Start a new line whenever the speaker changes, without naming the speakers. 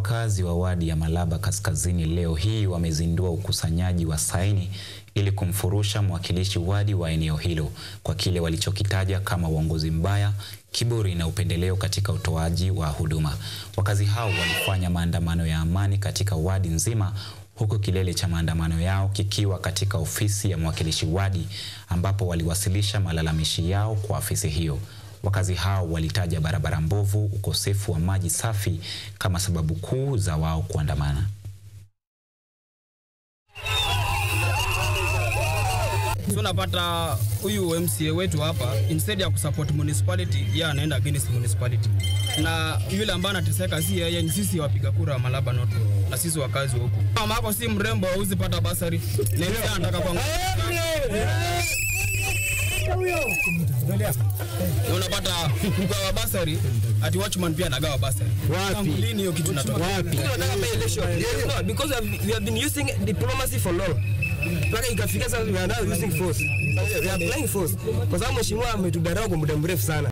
Wakazi wa wadi ya Malaba Kaskazini leo hii wamezindua ukusanyaji wa saini ili kumfurusha mwakilishi wadi wa eneo hilo kwa kile walichokitaja kama uongozi mbaya, kiburi na upendeleo katika utoaji wa huduma. Wakazi hao walifanya maandamano ya amani katika wadi nzima huku kilele cha maandamano yao kikiwa katika ofisi ya mwakilishi wadi ambapo waliwasilisha malalamishi yao kwa afisi hiyo. Wakazi hao walitaja barabara mbovu, ukosefu wa maji safi kama sababu kuu za wao kuandamana.
So unapata huyu MCA wetu hapa instead ya kusupport municipality yeye anaenda against municipality, na yule ambaye anateseka si yeye, ni sisi wapiga kura wa Malaba North na sisi wakazi wa huku. Mama yako si mrembo, hauzi pata basari na yeye anataka kwa na unapata mgawa basari ati watchman pia anagawa basari.
Wapi?
Lini hiyo kitu natoka?
Wapi?
Tunataka by election. No, because we have, we have been using diplomacy for long. Mpaka ikafika sasa we are now using force. We are applying force. Kwa sababu mheshimiwa ametudharau kwa muda mrefu sana.